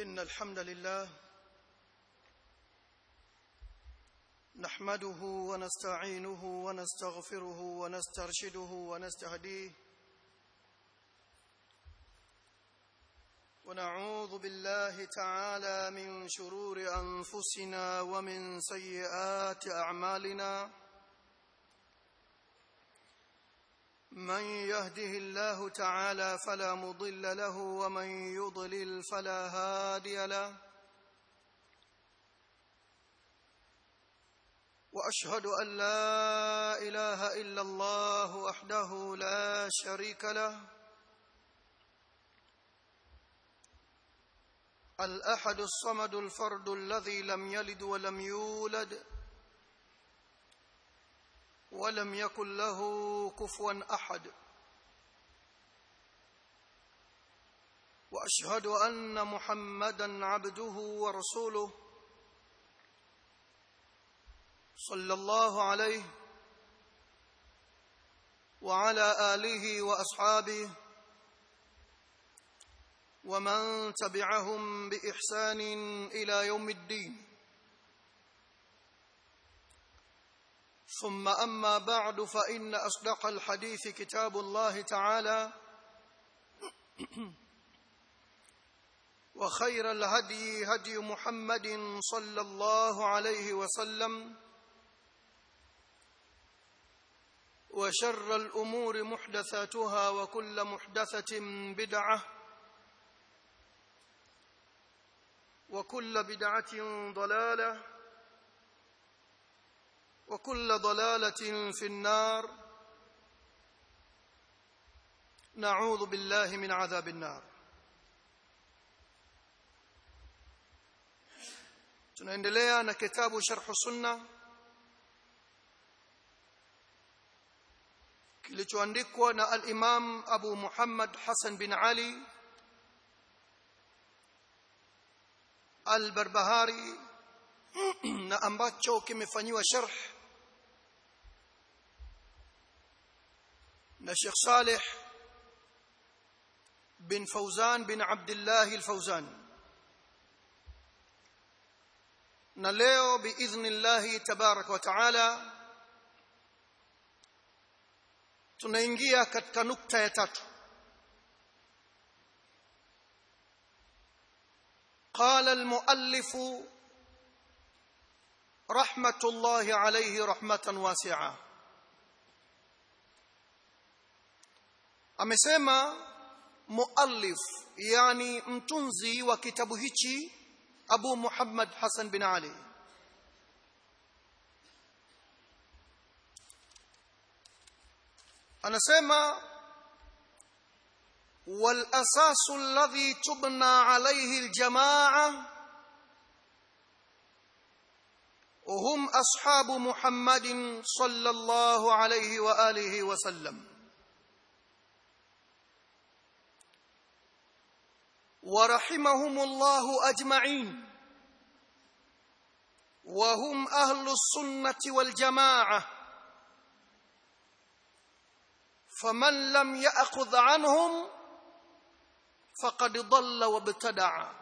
إن الحمد لله نحمده ونستعينه ونستغفره ونسترشده ونستهديه ونعوذ بالله تعالى من شرور أنفسنا ومن سيئات أعمالنا من يهده الله تعالى فلا مضل له ومن يضلل فلا هادي له واشهد ان لا اله الا الله وحده لا شريك له الاحد الصمد الفرد الذي لم يلد ولم يولد ولم يكن له كفوا احد واشهد ان محمدا عبده ورسوله صلى الله عليه وعلى اله واصحابه ومن تبعهم باحسان الى يوم الدين ثم اما بعد فان اصدق الحديث كتاب الله تعالى وخير الهدي هدي محمد صلى الله عليه وسلم وشر الامور محدثاتها وكل محدثه بدعه وكل بدعه ضلاله وكل ضلاله في النار نعوذ بالله من عذاب النار tunaendelea na kitabu sharh sunna kilichoandikwa na al-Imam Abu Muhammad Hassan bin Ali al-Barbahari na ambacho kimefanyiwa sharh na Sheikh Saleh bin Fauzan bin Abdullah al-Fauzan na leo biidhnillah tabarak wa taala tunaingia katika nukta ya tatu قال المؤلف رحمه الله عليه رحمه واسعه amesema muallif yani mtunzi wa kitabu hichi Abu Muhammad Hassan bin Ali anasema wal asasu alladhi tubna alayhi aljamaa وهم أصحاب محمد صلى الله عليه وآله وسلم ورحمهم الله أجمعين وهم أهل السنة والجماعة فمن لم يأخذ عنهم فقد ضل وابتدع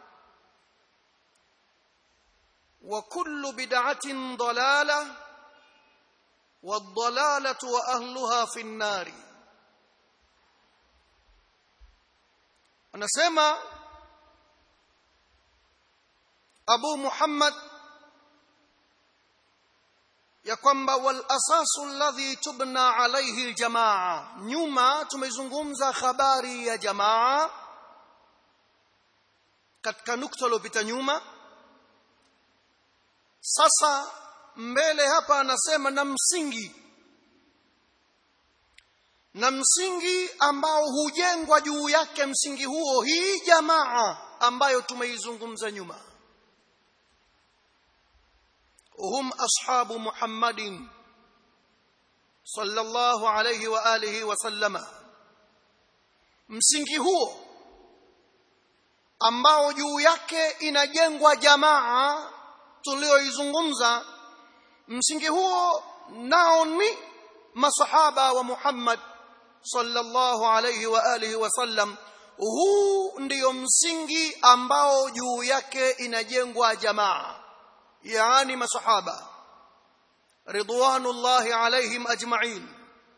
وكل بدعة ضلالة والضلالة وأهلها في النار anasema Abu Muhammad ya kwamba wal asasu alladhi tubna alayhi aljamaa nyuma tumezungumza habari ya jamaa katika nukta iliyopita nyuma sasa mbele hapa anasema na msingi na msingi ambao hujengwa juu yake msingi huo hii jamaa ambayo tumeizungumza nyuma hum ashabu muhammadin sallallahu alayhi wa alihi wa sallama msingi huo ambao juu yake inajengwa jamaa tulioizungumza msingi huo nao ni masahaba wa Muhammad sallallahu alayhi wa alihi wa sallam huu ndiyo msingi ambao juu yake inajengwa jamaa yaani masahaba ridwanullahi alaihim ajma'in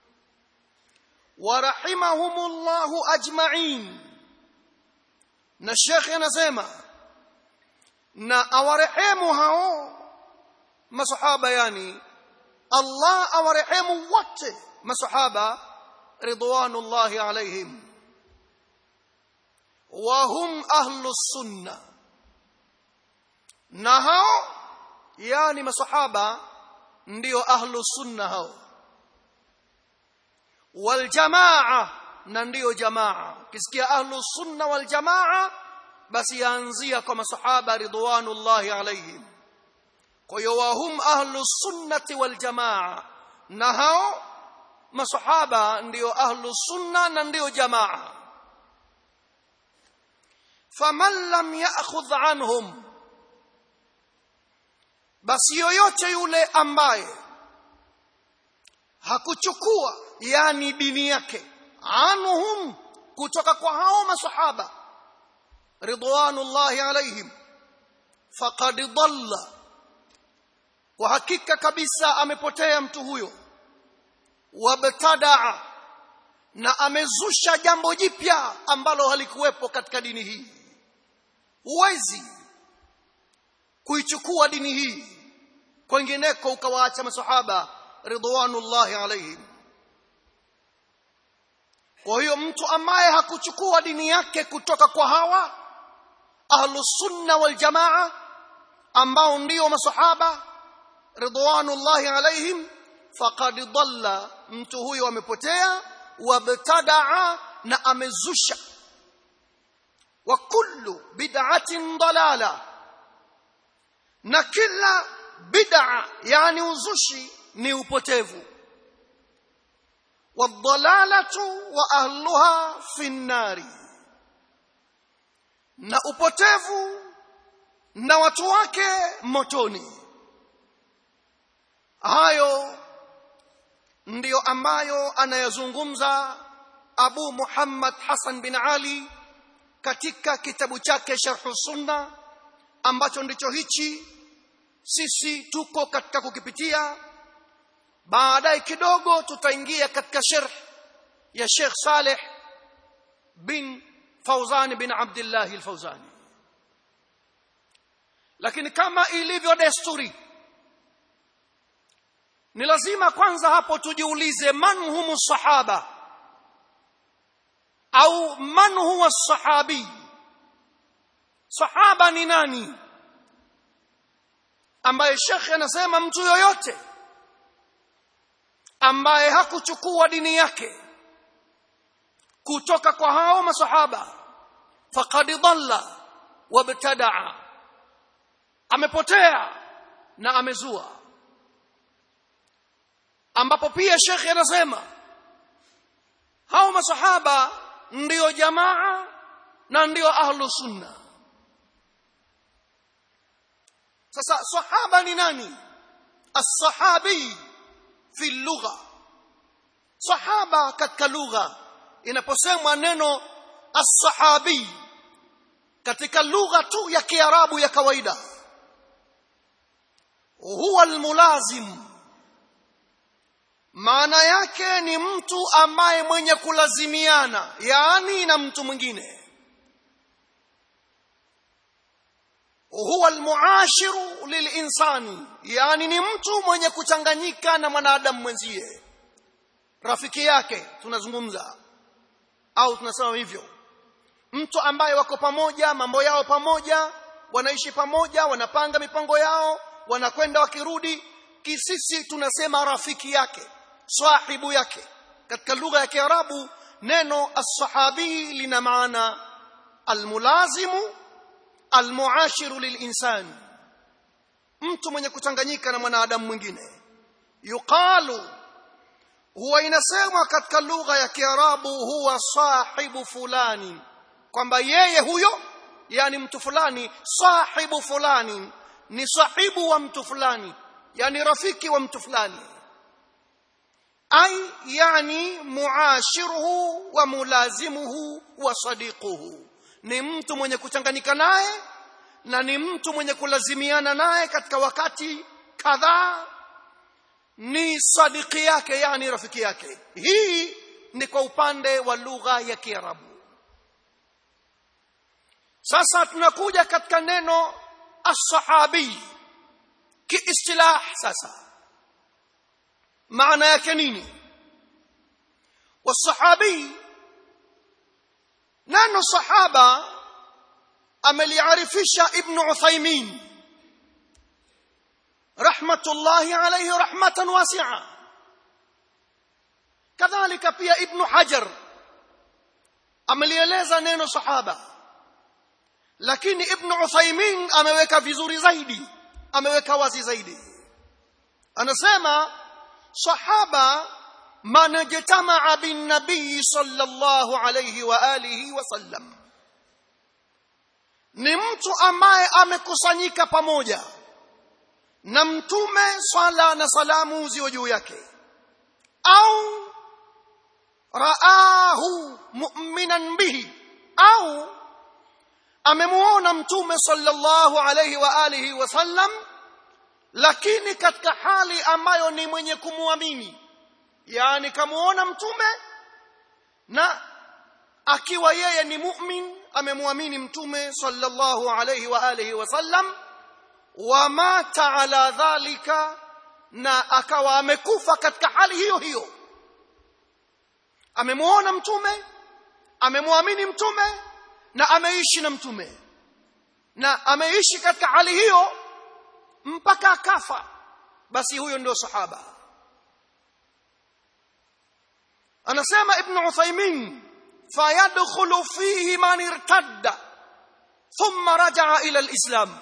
wa rahimahumullahu ajma'in na shekhe anasema na awarehemu hao masahaba yani Allah awarehemu wote masahaba ridwanullahi alaihim wa hum ahlus sunna na hao yani masahaba ndio ahlus sunna hao wal jamaa na ndio jamaa kisikia ahlus sunna wal jamaa basi yaanzia kwa masahaba ridwanullahi alaihim kwa hiyo wahum ahlus sunnati wal jamaa na hao masahaba ndio ahlus sunna na ndio jamaa faman lam ya'khudh anhum basi yoyote yule ambaye hakuchukua yani dini yake anhum kutoka kwa hao masahaba ridwanullahi alaihim faqad dhalla kwa hakika kabisa amepotea mtu huyo wabtadaa na amezusha jambo jipya ambalo halikuwepo katika dini hii huwezi kuichukua dini hii kwengineko ukawaacha masahaba ridwanullahi alaihim kwa hiyo mtu ambaye hakuchukua dini yake kutoka kwa hawa ahlusunna waljamaa ambao ndio masahaba ridwanullahi alaihim faqad dhalla mtu huyo amepotea wabtadaa na amezusha wa kullu bid'atin dalala na kila bid'a yani uzushi ni upotevu wadhalalatu wa ahluha fi nnari na upotevu na watu wake motoni hayo ndiyo ambayo anayazungumza Abu Muhammad Hassan bin Ali katika kitabu chake Sharh Sunna ambacho ndicho hichi sisi tuko katika kukipitia baadaye kidogo tutaingia katika sharh ya Sheikh Saleh bin Fauzan bin Abdullah al-Fauzani lakini kama ilivyo desturi ni lazima kwanza hapo tujiulize man humu sahaba au man huwa sahabi sahaba ni nani ambaye shekhe anasema mtu yoyote ambaye hakuchukua dini yake kutoka kwa hao masahaba faqad dhalla wabtadaa amepotea na amezua ambapo pia shekhe anasema hao masahaba ndio jamaa na ndio ahlu sunna sasa sahaba ni nani as-sahabi fi lugha sahaba katika lugha inaposemwa neno as-sahabi katika lugha tu ya kiarabu ya kawaida huwa almulazim maana yake ni mtu ambaye mwenye kulazimiana yaani na mtu mwingine huwa almuashiru lilinsani yani ni mtu mwenye kuchanganyika na mwanadamu mwenzie rafiki yake tunazungumza au tunasema hivyo mtu ambaye wako pamoja mambo yao pamoja wanaishi pamoja wanapanga mipango yao wanakwenda wakirudi kisisi tunasema rafiki yake sahibu yake katika lugha ya kiarabu neno as-sahabi lina maana almulazimu almuashiru lilinsani mtu mwenye kuchanganyika na mwanadamu mwingine yuqalu huwa inasemwa katika lugha ya kiarabu huwa sahibu fulani kwamba yeye huyo yani mtu fulani sahibu fulani ni sahibu wa mtu fulani yani rafiki wa mtu fulani ay yani muashiruhu wa mulazimuhu wa sadiquhu ni mtu mwenye kuchanganyika naye na ni mtu mwenye kulazimiana naye katika wakati kadhaa ni sadiki yake yani rafiki yake hii ni kwa upande wa lugha ya kiarabu sasa tunakuja katika neno as-sahabi kiistilah sasa maana yake nini wasahabi neno sahaba ameliarifisha ibn uthaymin rahmatullahi alayhi rahmatan wasi'a kadhalika pia ibn hajar amelieleza neno sahaba lakini ibn uthaymin ameweka vizuri zaidi ameweka wazi zaidi anasema sahaba man jatamaa bin nabii sallallahu alayhi wa alihi wasallam ni mtu ambaye amekusanyika pamoja na mtume swala na salamu ziwe juu yake au raahu mu'minan bihi au amemuona mtume sallallahu alayhi wa alihi wasallam lakini katika hali ambayo ni mwenye kumwamini yani kamuona mtume na akiwa yeye ni mu'min amemwamini mtume sallallahu alayhi wa alihi wasallam wa mata ala dhalika na akawa amekufa katika hali hiyo hiyo amemuona mtume amemwamini mtume na ameishi na mtume na ameishi katika hali hiyo mpaka akafa basi huyo ndio sahaba anasema ibn Uthaymeen fayadkhulu fihi man irtadda thumma raja'a ila alislam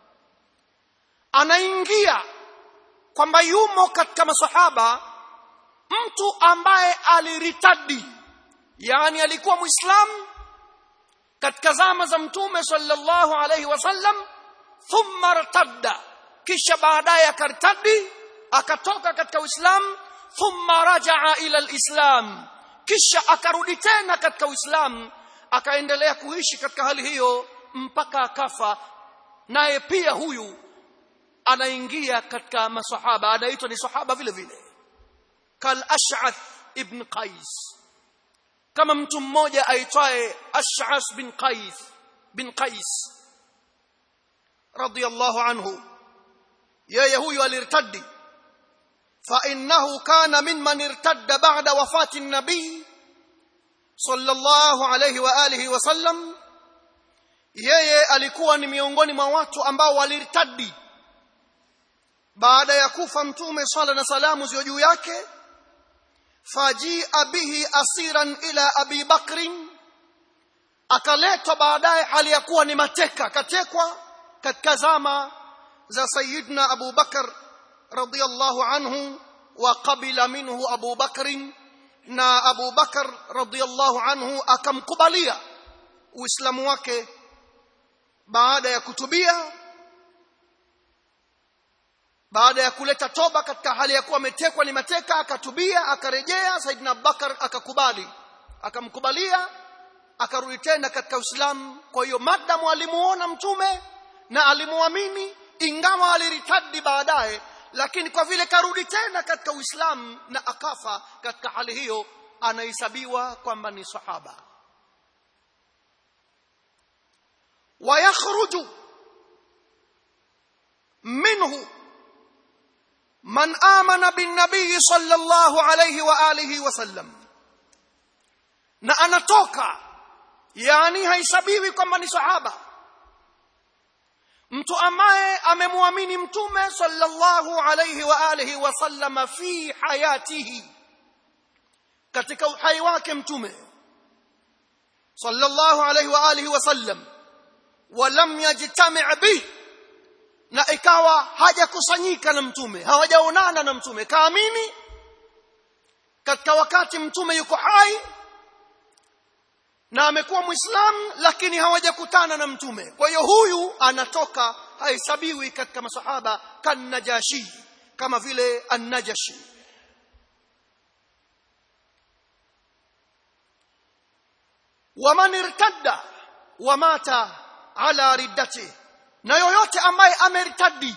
anaingia kwamba yumo katika masahaba mtu ambaye aliritadi yani alikuwa muislamu katika zama za mtume sallallahu alayhi wasallam thumma irtadda kisha baadaye akartadi akatoka katika uislamu thumma rajaa ila alislam kisha akarudi tena katika uislamu akaendelea kuishi katika hali hiyo mpaka akafa naye pia huyu anaingia katika masahaba anaitwa ni sahaba vile vile kal ash'ath ibn qais kama mtu mmoja aitwaye ash'ath bin qais bin qais radiyallahu anhu yeye huyu alirtadi فإنه كان ممن ارتد بعد وفاة النبي صلى الله عليه وآله وسلم yeye alikuwa ni miongoni mwa watu ambao walirtadi baada ya kufa mtume swala na salamu ziwe juu yake fajia bihi asiran ila abi bakrin akaletwa baadaye hali ya kuwa ni mateka akatekwa katika zama za sayidna abu bakar رضي الله عنه وقبل منه أبو بكر na Abu Bakar radhiyallahu anhu akamkubalia Uislamu wake baada ya kutubia baada ya kuleta toba katika hali ya kuwa ametekwa ni mateka akatubia akarejea Saidina Abubakar akakubali akamkubalia akarudi tena katika Uislamu kwa hiyo madamu alimuona mtume na alimuamini ingawa aliritadi baadaye lakini kwa vile karudi tena katika Uislamu na akafa katika hali hiyo anahesabiwa kwamba ni sahaba wayakhruju minhu man amana bin nabii sallallahu alayhi wa alihi wasallam na anatoka yani haisabiwi kwamba ni sahaba mtu ambaye amemwamini mtume sallallahu alayhi wa alihi wasallam fi hayatihi katika uhai wake mtume sallallahu alayhi wa alihi wasallam walam yajtami' bih na ikawa hajakusanyika na mtume hawajaonana na mtume kaamini katika wakati mtume yuko hai na amekuwa muislamu lakini hawajakutana na mtume kwa hiyo huyu anatoka hahesabiwi katika masahaba kan najashi kama vile an-najashi waman irtadda wa mata ala riddati na yoyote ambaye ameritadi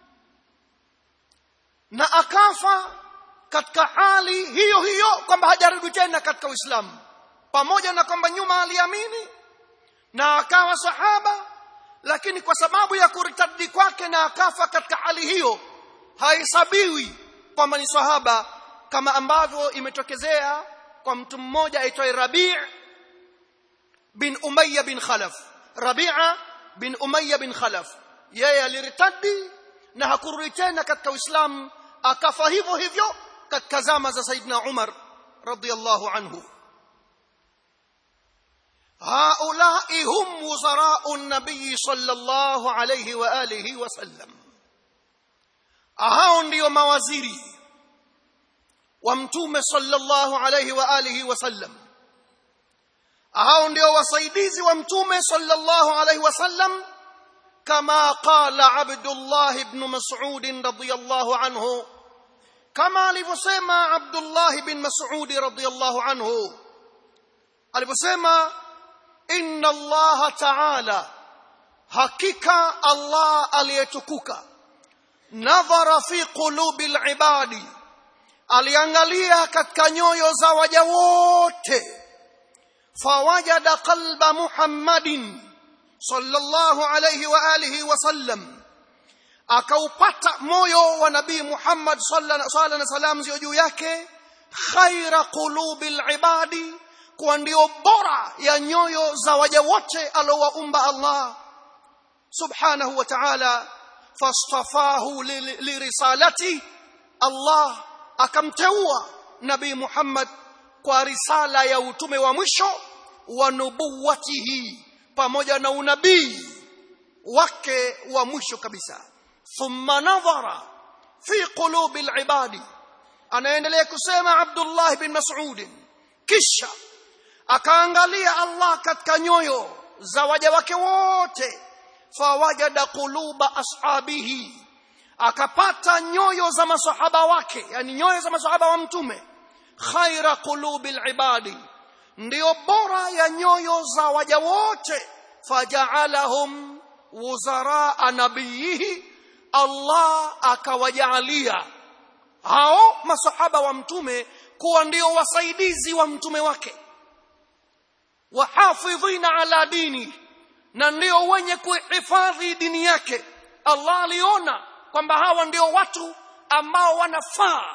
na akafa katika hali hiyo hiyo kwamba hajarudi tena katika Uislamu pamoja na kwamba nyuma aliamini na akawa sahaba lakini kwa sababu ya kuritadi kwake na akafa katika hali hiyo haisabiwi kwamba ni sahaba kama ambavyo imetokezea kwa mtu mmoja aitwaye Rabi' bin Umayya bin Khalaf Rabi'a bin Umayya bin Khalaf yeye aliritadi na hakurudi tena katika Uislamu akafa hivyo hivyo katika zama za Saidina Umar radhiyallahu anhu هؤلاء هم وزراء النبي صلى الله عليه واله وسلم hao ndio mawaziri wa mtume sallallahu alayhi wa alihi wasallam hao ndio wasaidizi wa mtume sallallahu alayhi wasallam kama qala abdullah ibn mas'ud radiyallahu anhu kama alivyosema abdullah ibn mas'ud radiyallahu anhu alivyosema inna allaha ta'ala hakika allah aliyetukuka nadhara fi qulubi alibadi aliangalia katika nyoyo za waja wote fawajada qalba muhammadin sallallahu alayhi wa alihi wasallam akaupata moyo wa nabii muhammad sallallahu alaihi wasallam zio juu yake khaira qulubi alibadi kuwa ndio bora ya nyoyo za waja wote alowaumba Allah subhanahu wa ta'ala fastafahu lirisalati Allah akamteua nabii Muhammad kwa risala ya utume wa mwisho wa nubuwatihi pamoja na unabii wake wa mwisho kabisa thumma nadhara fi qulubi alibadi anaendelea kusema Abdullah bin Mas'ud kisha akaangalia Allah katika nyoyo za waja wake wote fawajada quluba ashabihi akapata nyoyo za masahaba wake yani nyoyo za masahaba wa mtume khaira qulubil ibadi ndio bora ya nyoyo za waja wote faja'alahum wuzara nabiyihi Allah akawajalia hao masahaba wa mtume kuwa ndio wasaidizi wa mtume wake wahafidhina ala dini na ndio wenye kuhifadhi dini yake Allah aliona kwamba hawa ndio watu ambao wanafaa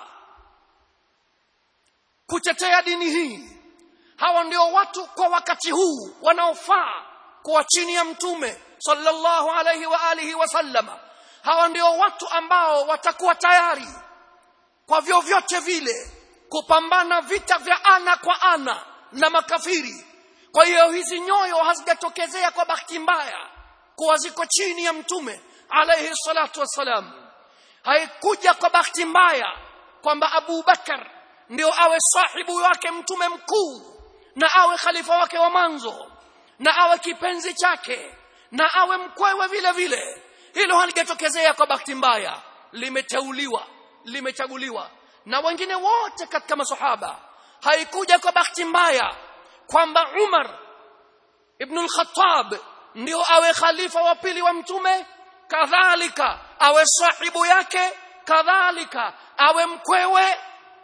kutetea dini hii hawa ndio watu kwa wakati huu wanaofaa kuwa chini ya mtume sallallahu alayhi wa alihi wasallama hawa ndio watu ambao watakuwa tayari kwa vyovyote vile kupambana vita vya ana kwa ana na makafiri kwa hiyo hizi nyoyo hazijatokezea kwa bahati mbaya kuwa ziko chini ya mtume alayhi salatu wassalam haikuja kwa bahati mbaya kwamba Abu Bakar ndio awe sahibu wake mtume mkuu na awe khalifa wake wa mwanzo na awe kipenzi chake na awe mkwewe vile vile hilo halijatokezea kwa bahati mbaya limeteuliwa limechaguliwa na wengine wote katika masahaba haikuja kwa bahati mbaya kwamba Umar ibn al-Khattab ndio awe khalifa wa pili wa mtume kadhalika awe sahibu yake kadhalika awe mkwewe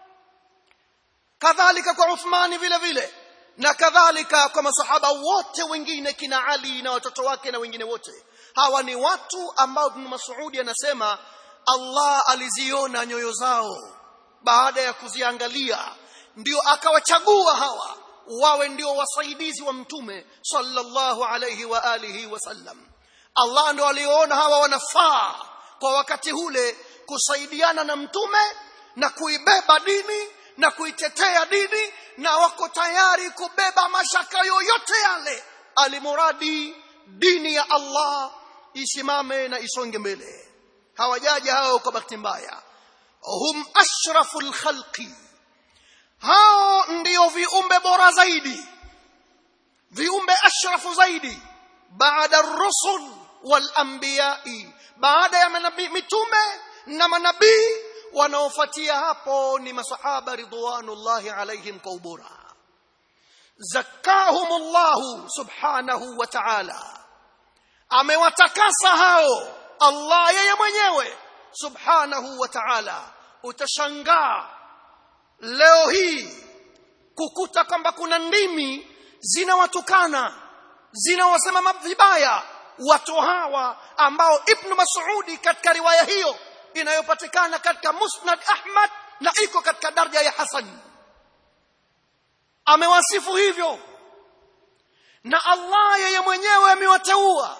kadhalika kwa Uthmani vile vile na kadhalika kwa masahaba wote wengine kina Ali na watoto wake na wengine wote hawa ni watu ambao Ibn Mas'ud anasema Allah aliziona nyoyo zao baada ya kuziangalia ndio akawachagua hawa wawe ndio wasaidizi wa mtume sallallahu alayhi wa alihi wasallam Allah ndio aliona hawa wanafaa kwa wakati ule kusaidiana na mtume na kuibeba dini na kuitetea dini na wako tayari kubeba mashaka yoyote yale alimuradi dini ya Allah isimame na isonge mbele hawajaja hao kwa bahati mbaya hum ashraful khalqi hao ndio viumbe bora zaidi viumbe ashrafu zaidi baada ar-rusul wal anbiya'i baada ya manabii mitume na manabii wanaofuatia hapo ni masahaba ridwanullahi alaihim kwa ubora zakahumullahu subhanahu wa ta'ala amewatakasa hao Allah yeye mwenyewe subhanahu wa ta'ala utashangaa leo hii kukuta kwamba kuna ndimi zinawatukana zinawasema vibaya watu hawa ambao ibn Mas'udi katika riwaya hiyo inayopatikana katika Musnad Ahmad na iko katika daraja ya Hasan amewasifu hivyo na Allah yeye mwenyewe amewateua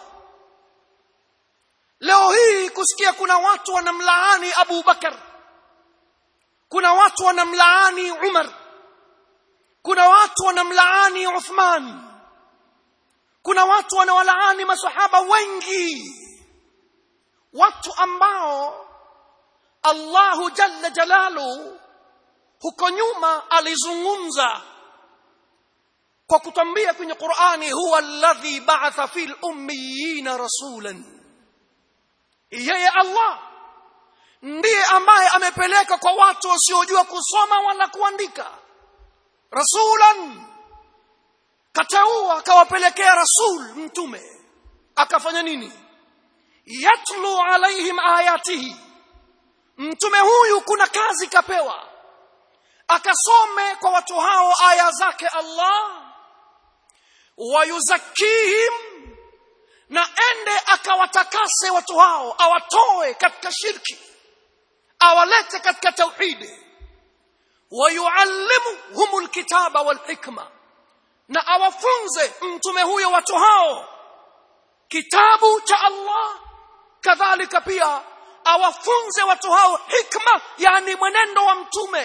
leo hii kusikia kuna watu wanamlaani Abu Bakar kuna watu wanamlaani Umar kuna watu wanamlaani Uthman kuna watu wanawalaani masahaba wengi watu ambao Allahu jalla jalalu huko nyuma alizungumza kwa kutambia kwenye Qur'ani huwa alladhi ba'atha fil ummiyina rasulan yeye Allah ndiye ambaye amepeleka kwa watu wasiojua kusoma wala kuandika rasulan kateua akawapelekea rasul mtume akafanya nini yatlu alaihim ayatihi mtume huyu kuna kazi kapewa akasome kwa watu hao aya zake Allah wayuzakihim na ende akawatakase watu hao awatoe katika shirki awalete katika tauhidi wayuallimuhum alkitaba walhikma na awafunze mtume huyo watu hao kitabu cha Allah kadhalika pia awafunze watu hao hikma yani mwenendo wa mtume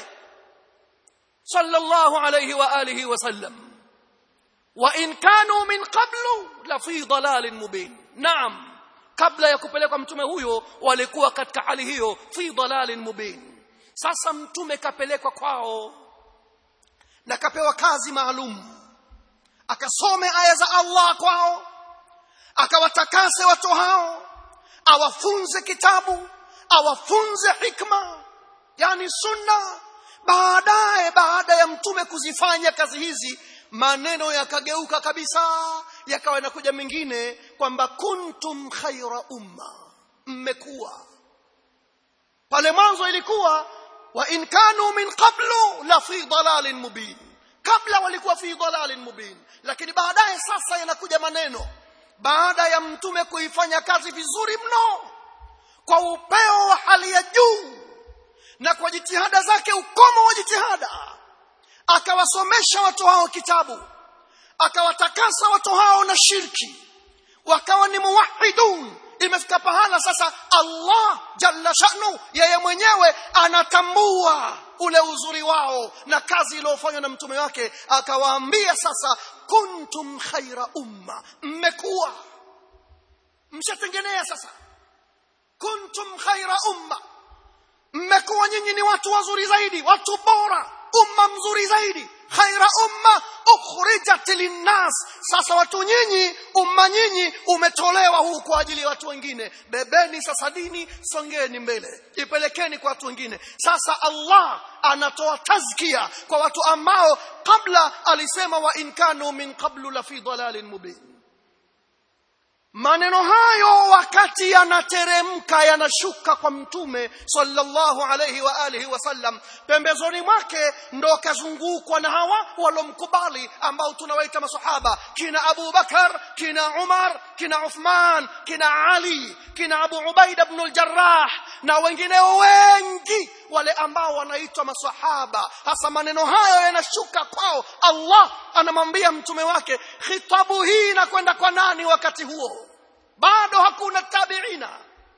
sallallahu alayhi wa alihi wasallam wa in kanu min qablu la fi dalalin mubin naam kabla ya kupelekwa mtume huyo walikuwa katika hali hiyo fi dalalin mubin sasa mtume kapelekwa kwao na kapewa kazi maalum akasome aya za Allah kwao akawatakase watu hao awafunze kitabu awafunze hikma yani sunna baadaye baada ya mtume kuzifanya kazi hizi maneno yakageuka kabisa yakawa yanakuja mengine kwamba kuntum khaira umma mmekuwa pale mwanzo ilikuwa wa in kanu min qablu la fi dalalin mubin kabla walikuwa fi dalalin mubin lakini baadaye sasa yanakuja maneno baada ya mtume kuifanya kazi vizuri mno kwa upeo wa hali ya juu na kwa jitihada zake ukomo wa jitihada akawasomesha watu hao kitabu akawatakasa watu hao na shirki wakawa ni muwahidun imefika pahala sasa Allah jalla sha'nu yeye mwenyewe anatambua ule uzuri wao na kazi iliyofanywa na mtume wake akawaambia sasa kuntum khaira umma mmekuwa mshatengenea sasa kuntum khaira umma mmekuwa nyinyi ni watu wazuri zaidi watu bora umma mzuri zaidi khaira umma ukhrijat linnas sasa watu nyinyi umma nyinyi umetolewa huu kwa ajili ya watu wengine bebeni sasa dini songeni mbele ipelekeni kwa watu wengine sasa Allah anatoa tazkia kwa watu ambao kabla alisema wa in kanu min qablu la fi dalalin mubin maneno hayo wakati yanateremka yanashuka kwa mtume sallallahu alayhi wa alihi wasallam pembezoni mwake ndo kazungukwa na hawa walomkubali ambao tunawaita masahaba kina Abu Bakar kina Umar kina Uthman kina Ali kina Abu Ubaida ibn al-Jarrah na wengineo wengi wale ambao wanaitwa masahaba hasa maneno hayo yanashuka kwao Allah anamwambia mtume wake khitabu hii inakwenda kwa nani wakati huo bado hakuna tabiina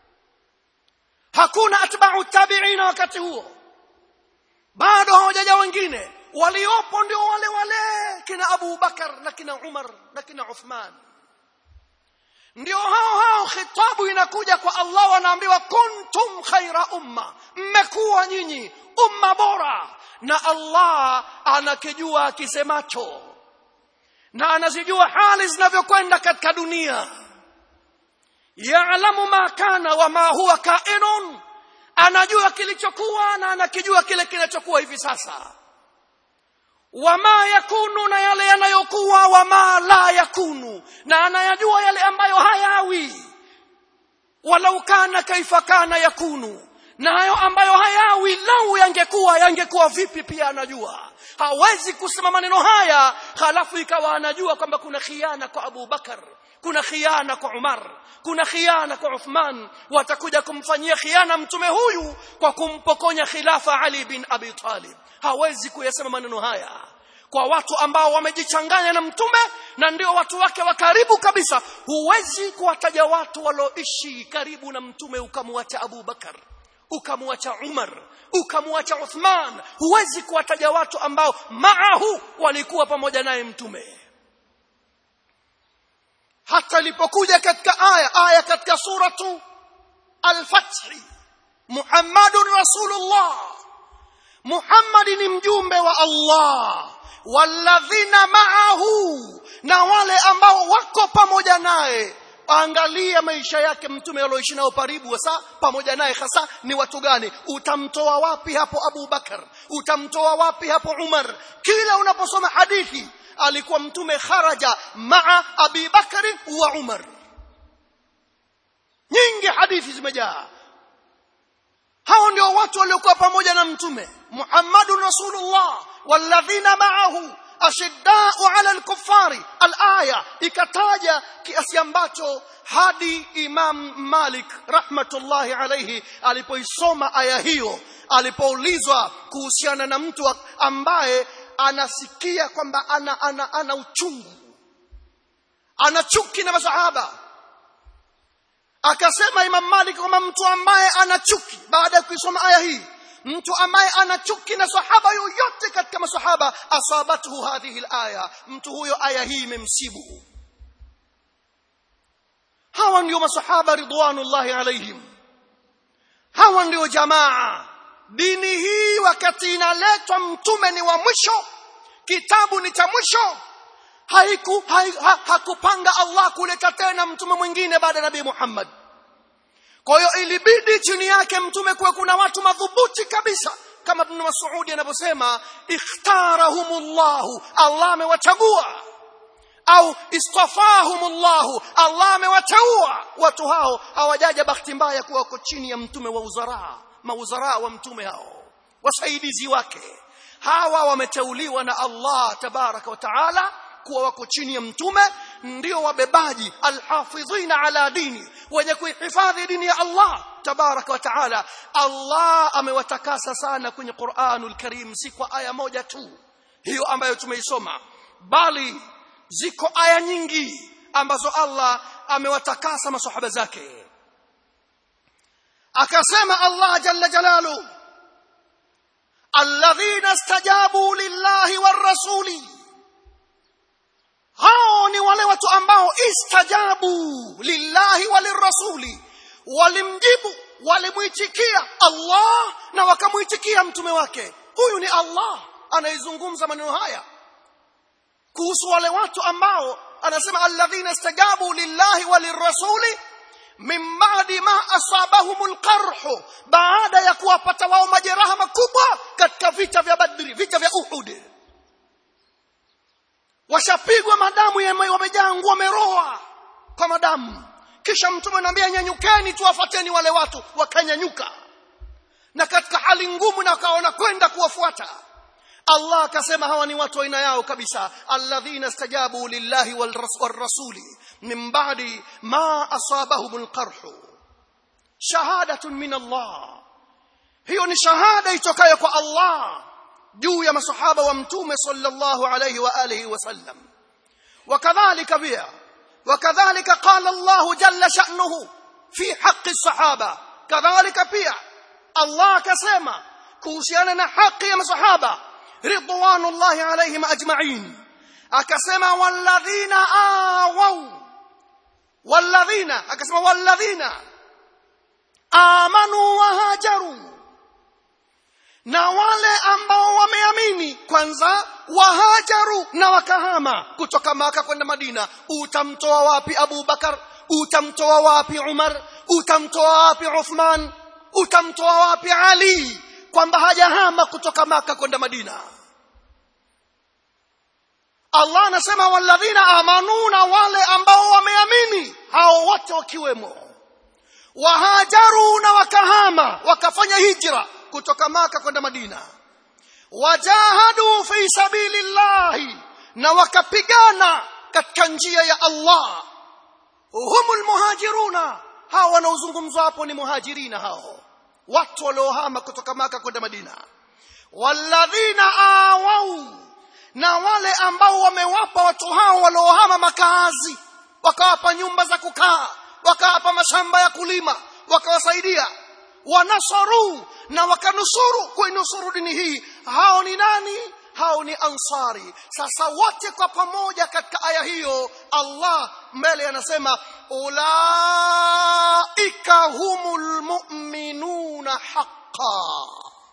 hakuna atba'u tabiina wakati huo bado hawajaja wengine waliopo ndio wale wale kina Abu Bakar na kina Umar na kina Uthman ndio hao hao khitabu inakuja kwa Allah wanaambiwa kuntum khaira umma mmekuwa nyinyi umma bora na Allah anakijua akisemacho na anazijua hali zinavyokwenda katika dunia ya'lamu ma kana wa ma huwa kainun anajua kilichokuwa na anakijua kile kinachokuwa hivi sasa wama yakunu na yale yanayokuwa wama la yakunu na anayajua yale ambayo hayawi walau kana kaifa kana yakunu na hayo ambayo hayawi lau yangekuwa yangekuwa vipi pia anajua hawezi kusema maneno haya halafu ikawa anajua kwamba kuna khiana kwa Abu Bakar kuna khiana kwa Umar kuna khiana kwa Uthman watakuja kumfanyia khiana mtume huyu kwa kumpokonya khilafa Ali bin Abi Talib hawezi kuyasema maneno haya kwa watu ambao wamejichanganya na mtume na ndio watu wake wa karibu kabisa huwezi kuwataja watu walioishi karibu na mtume ukamwacha Abu Bakar ukamwacha Umar ukamwacha Uthman huwezi kuwataja watu ambao maahu walikuwa pamoja naye mtume hata ilipokuja katika aya aya katika suratu al-fath Muhammadun Rasulullah Muhammad ni mjumbe wa Allah walladhina ma'ahu na wale ambao wako pamoja naye angalia maisha yake mtume alioishi nao karibu hasa pamoja naye hasa ni watu gani utamtoa wapi hapo Abu Bakar utamtoa wapi hapo Umar kila unaposoma hadithi alikuwa mtume kharaja maa Abi Bakari wa Umar nyingi hadithi zimejaa hao ndio watu waliokuwa pamoja na mtume Muhammadun Rasulullah walladhina ma'ahu ashiddau ala al-kuffari al-aya ikataja kiasi ambacho hadi Imam Malik rahmatullahi alayhi alipoisoma aya hiyo alipoulizwa kuhusiana na mtu ambaye anasikia kwamba ana, ana, ana uchungu ana chuki na masahaba akasema Imam Malik kwamba mtu ambaye ana chuki baada ya kuisoma aya hii mtu ambaye ana chuki na sahaba yoyote katika masahaba asabathu hadhihi alaya mtu huyo aya hii imemsibu hawa ndio masahaba ridwanullahi alaihim hawa ndio jamaa dini hii wakati inaletwa mtume ni wa mwisho kitabu ni cha mwisho haiku ha, hakupanga Allah kuleta tena mtume mwingine baada ya Nabii Muhammad kwa hiyo ilibidi chini yake mtume kuwa kuna watu madhubuti kabisa kama Ibn Mas'ud anavyosema ikhtarahumullahu Allah amewachagua au istafahumullahu Allah amewateua watu hao hawajaja bahati mbaya kuwa wako chini ya mtume wa uzara mauzara wa mtume hao wasaidizi wake hawa wameteuliwa na Allah tabaraka wa taala kuwa wako chini ya mtume ndio wabebaji alhafidhina ala dini wenye kuihifadhi dini ya Allah tabaraka wa taala Allah amewatakasa sana kwenye Qur'anul Karim si kwa aya moja tu hiyo ambayo tumeisoma bali ziko aya nyingi ambazo Allah amewatakasa masahaba zake akasema Allah jalla jalalu alladhina istajabu lillahi warrasuli hao ni wale watu ambao istajabu lillahi walirrasuli walimjibu walimuitikia Allah na wakamuitikia mtume wake huyu ni Allah anaizungumza maneno haya kuhusu wale watu ambao anasema alladhina istajabu lillahi walirrasuli min ba'di ma asabahumul qarh baada ya kuwapata wao majeraha makubwa katika vita vya Badri vita vya Uhud washapigwa madamu wamejaa nguo wameroa kwa madamu kisha mtume anambia nyanyukeni tuwafuateni wale watu wakanyanyuka na katika hali ngumu na wakaona kwenda kuwafuata Allah akasema hawa ni watu aina yao kabisa alladhina istajabu lillahi walrasuli min ba'di ma asabahumul qarh shahadatun min Allah hiyo ni shahada itokayo kwa Allah juu ya masahaba wa mtume sallallahu alayhi wa alihi wasallam wakadhalika pia wakadhalika qala Allah jalla sha'nuhu fi haqqi sahaba kadhalika pia Allah akasema kuhusiana na haki ya masahaba ridwanullahi alayhim ajma'in akasema walladhina awaw walladhina akasema walladhina amanu wa hajaru na wale ambao wameamini kwanza wahajaru na wakahama kutoka maka kwenda madina utamtoa wapi abu bakar utamtoa wapi umar utamtoa wapi uthman utamtoa wapi ali kwamba hajahama kutoka maka kwenda madina Allah anasema walladhina amanu na wale ambao wameamini hao wote wakiwemo wahajaru na wakahama wakafanya hijra kutoka maka kwenda madina wajahadu fi sabilillahi na wakapigana katika njia ya Allah humul muhajiruna hao wanaozungumzwa hapo ni muhajirina hao watu waliohama kutoka maka kwenda madina walladhina awau na wale ambao wamewapa watu hao waliohama makazi wakawapa nyumba za kukaa wakawapa mashamba ya kulima wakawasaidia wanasaru na wakanusuru kuinusuru dini hii hao ni nani hao ni ansari sasa wote kwa pamoja katika aya hiyo Allah mbele anasema ulaika humul mu'minuna haqqan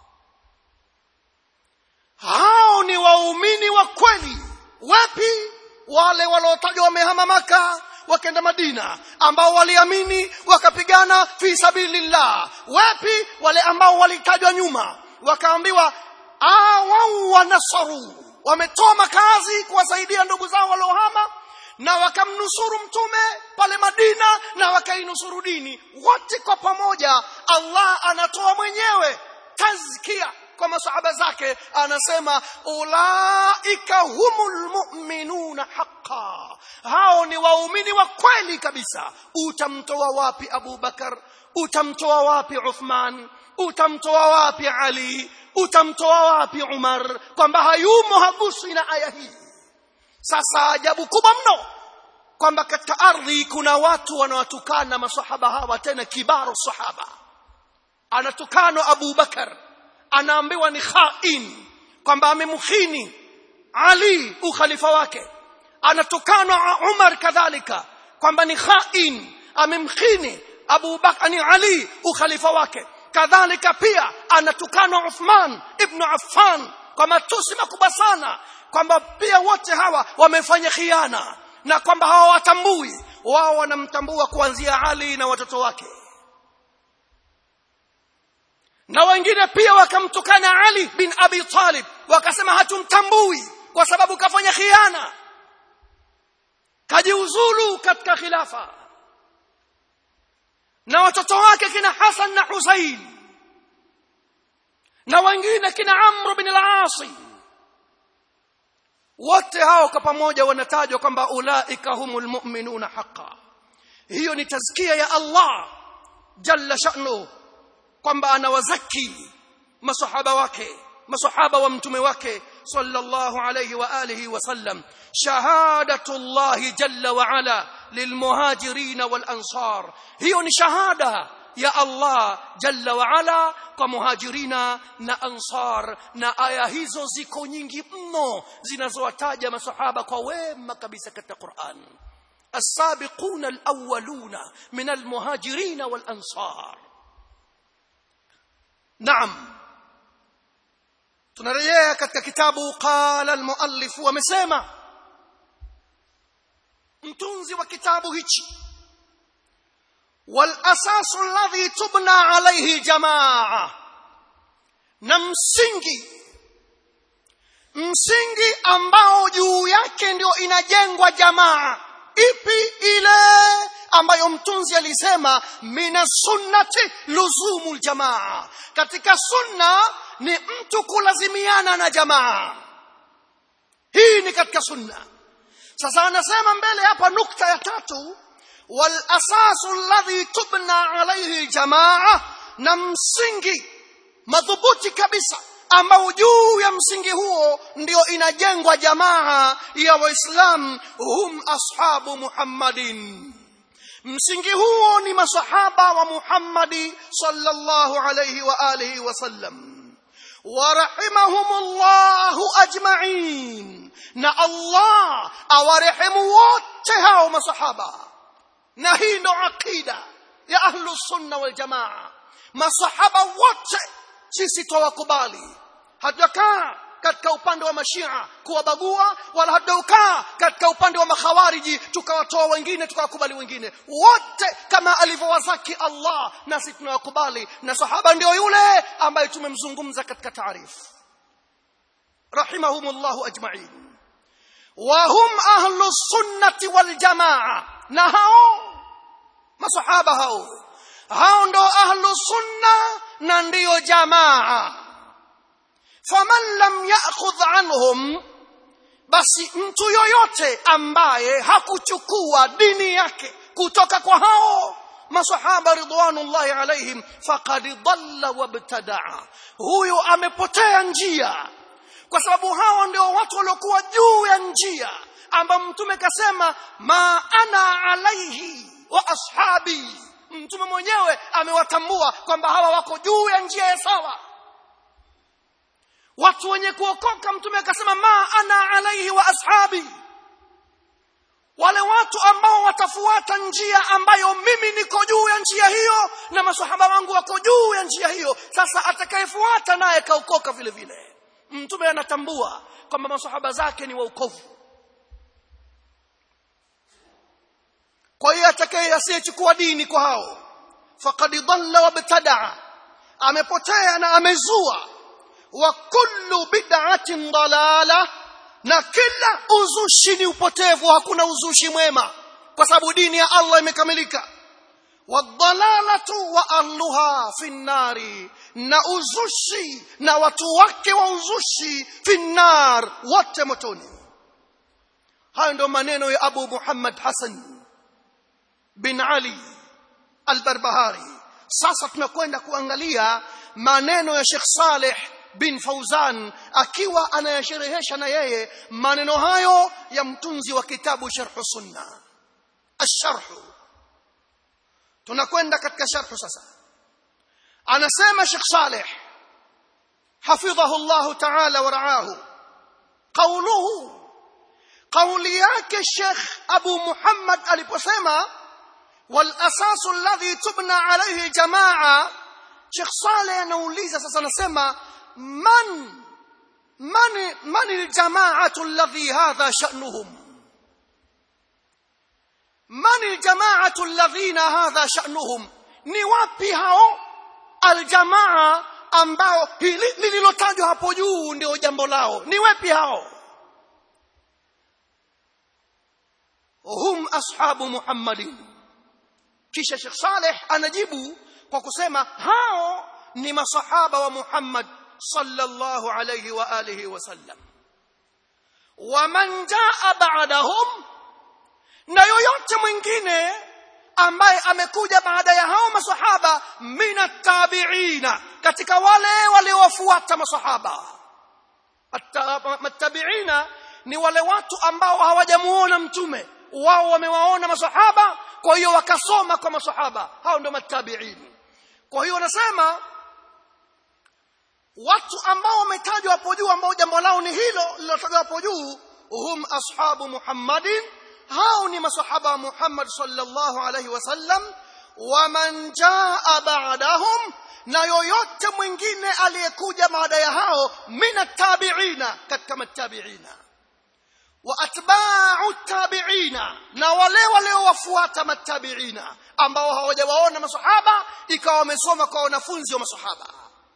hao ni waumini wa kweli wapi wale waliotajwa wamehama maka wakaenda madina ambao waliamini wakapigana fi sabilillah wapi wale ambao walitajwa nyuma wakaambiwa awau wanasaru wametoa makazi kuwasaidia ndugu zao waliohama na wakamnusuru mtume pale madina na wakainusuru dini wote kwa pamoja allah anatoa mwenyewe tazkia kwa masahaba zake anasema ulaika humul mu'minuna haqqa hao ni waumini wa kweli kabisa utamtoa wapi Abu Bakar utamtoa wapi Uthman utamtoa wapi Ali utamtoa wapi Umar kwamba hayumo haguswi na aya hii sasa ajabu kubwa mno kwamba katika ardhi kuna watu wanawatukana masahaba hawa tena kibaru sahaba anatukana Abu Bakar anaambiwa ni khain kwamba amemkhini Ali ukhalifa wake anatukanwa Umar kadhalika kwamba ni khain amemkhini Abu Bakar ni Ali ukhalifa wake kadhalika pia anatukanwa Uthman ibn Affan kwa matusi makubwa sana kwamba pia wote hawa wamefanya khiana na kwamba hawawatambui wao wanamtambua kuanzia Ali na watoto wake na wengine pia wakamtukana Ali bin Abi Talib wakasema hatumtambui kwa sababu kafanya khiana kajiuzulu katika khilafa na watoto wake kina Hasan na Husain na wengine kina Amr bin al-As wote hao kwa pamoja wanatajwa kwamba ulaika humul mu'minuna haqqan hiyo ni tazkia ya Allah jalla sha'nu kwamba anawazaki masahaba wake masahaba wa mtume wake sallallahu alayhi wa alihi wasallam shahadatullah jalla wa ala lilmuhajirin wal ansar hiyo ni shahada ya Allah jalla wa ala kwa muhajirina na ansar na aya hizo ziko nyingi mno zinazowataja masahaba kwa wema kabisa katika Qur'an السابقون الأولون من المهاجرين والأنصار نعم tunarejea katika kitabu qala almuallif wamesema mtunzi wa kitabu hichi wal asasu alladhi tubna alayhi jamaa na msingi msingi ambao juu yake ndio inajengwa jamaa ipi ile ambayo mtunzi alisema mina sunnati luzumul jamaa katika sunna ni mtu kulazimiana na jamaa hii ni katika sunna sasa anasema mbele hapa nukta ya tatu wal asasu alladhi tubna alayhi jamaa na msingi madhubuti kabisa ambao juu ya msingi huo ndio inajengwa jamaa ya waislam hum ashabu muhammadin msingi huo ni masahaba wa muhammadi sallallahu alayhi wa alihi wasallam warahimahumullahu ajma'in na Allah awarehemu wote hao masahaba na hii ndo aqida ya ahlu sunna wal jamaa masahaba wote sisi twawakubali hatujakaa katika upande wa mashia kuwabagua wala hatujakaa katika upande wa makhawariji tukawatoa wengine tukawakubali wengine wote kama alivyowazaki Allah nasi tunawakubali na sahaba ndio yule ambaye tumemzungumza katika taarifu rahimahumullahu ajma'in وهم أهل السنة والجماعة نهاو masahaba hao hao ndo ahlu sunna na ndiyo jamaa faman lam ya'khudh anhum basi mtu yoyote ambaye hakuchukua dini yake kutoka kwa hao masahaba ridwanullahi alaihim faqad dhalla wabtadaa huyo amepotea njia kwa sababu hawa ndio watu waliokuwa juu ya njia ambao mtume kasema ma ana alaihi wa ashabi mtume mwenyewe amewatambua kwamba hawa wako juu ya njia ya sawa watu wenye kuokoka mtume akasema ma ana alaihi wa ashabi wale watu ambao watafuata njia ambayo mimi niko juu ya njia hiyo na masahaba wangu wako juu ya njia hiyo sasa atakayefuata naye kaokoka vile vile mtume anatambua kwamba masahaba zake ni waukovu kwa hiyo atakaye asiyechukua dini kwa hao faqad dhalla wabtadaa amepotea na amezua wa kullu bid'atin dalala na kila uzushi ni upotevu hakuna uzushi mwema kwa sababu dini ya Allah imekamilika wadhalalatu wa ahluha fi nnari na uzushi na watu wake wa uzushi fi nnar wote motoni hayo ndio maneno ya Abu Muhammad Hassan bin Ali al-Barbahari sasa tunakwenda kuangalia maneno ya Sheikh Saleh bin Fauzan akiwa anayasherehesha na yeye maneno hayo ya mtunzi wa kitabu Sharh Sunna الشرح tunakwenda katika sharh sasa anasema Sheikh Saleh حفظه الله تعالى ورعاه قوله قولي yake Sheikh Abu Muhammad aliposema والاساس الذي تبنى عليه جماعه Sheikh Saleh anauliza sasa anasema man man man aljamaatu alladhi hadha sha'nuhum man aljamaatu alladhina hadha sha'nuhum ni wapi hao aljamaa ambao hili lililotajwa hapo juu ndio jambo lao ni wapi hao hum ashabu muhammadin kisha Sheikh Saleh anajibu kwa kusema hao ni masahaba wa Muhammad sallallahu alayhi wa alihi wasallam waman jaa ba'dahum na yoyote mwingine ambaye amekuja baada ya hao masahaba mina tabiina katika wale waliowafuata masahaba matabiina ni wale watu ambao hawajamuona mtume wao wamewaona masahaba kwa hiyo wakasoma kwa masahaba hao ndio matabiin kwa hiyo wanasema watu ambao wametajwa hapo juu ambao jambo lao ni hilo lilotajwa hapo juu hum ashabu muhammadin hao ni masahaba wa muhammad sallallahu alaihi wasallam waman jaa ba'dahum na yoyote mwingine aliyekuja baada ya hao min tabiina katika matabiina wa atba'u tabiina na wale waliowafuata matabiina ambao hawajawaona masahaba ikawa wamesoma kwa wanafunzi wa masahaba